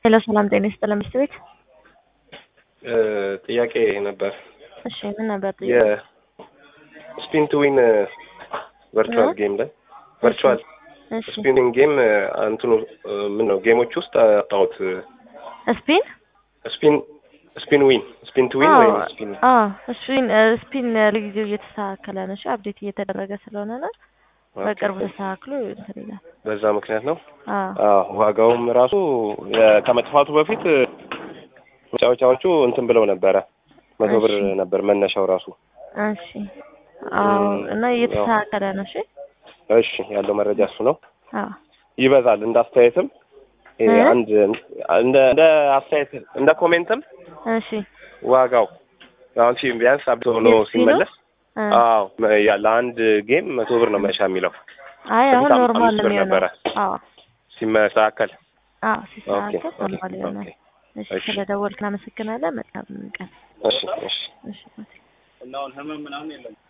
ሄሎ ሰላም ጤና ይስጥልን ሚስት ቤት ጥያቄ ነበር። እሺ ምን ነበር ጥያቄ? የስፒን ቱ ዊን ቨርቹዋል ጌም ላይ ቨርቹዋል እሺ ስፒኒንግ ጌም እንትኑ ምን ነው ጌሞች ውስጥ አጣሁት። ስፒን ስፒን ስፒን ዊን ስፒን ቱ ዊን አዎ ወይም ስፒን አዎ ስፒን ስፒን ለጊዜው እየተስተካከለ ነው። እሺ አፕዴት እየተደረገ ስለሆነ ነው። በቅርቡ ተስተካክሎ እንትን ይላል። በዛ ምክንያት ነው። አዎ አዎ ዋጋውም ራሱ የ- ከመጥፋቱ በፊት መጫወቻዎቹ እንትን ብለው ነበረ መቶ ብር እሺ። ነበር መነሻው ራሱ። እሺ አዎ እና እየተስተካከለ ነው። እሺ እሺ ያለው መረጃ እሱ ነው። አዎ ይበዛል እንደ አስተያየትም ይሄ እ? አንድ እንደ እንደ አስተያየት እንደ ኮሜንትም እሺ ዋጋው አሁን ሲ ቢያንስ አብቶ ሆኖ የስፒኑ? ሲመለስ እ። አዎ መ- ያ- ለአንድ ጌም መቶ ብር ነው መሻ የሚለው አይ አሁን በፊት ኖርማል አምስት ነው ብር የሚሆነው። ነበረ። አዎ ሲመሳከል አዎ ኦኬ ሲስተካከል ኦኬ ኖርማል ይሆናል። ኦኬ እሺ እሺ ስለደወልክ እናመሰግናለን። መልካም ቀን። እሺ እሺ እሺ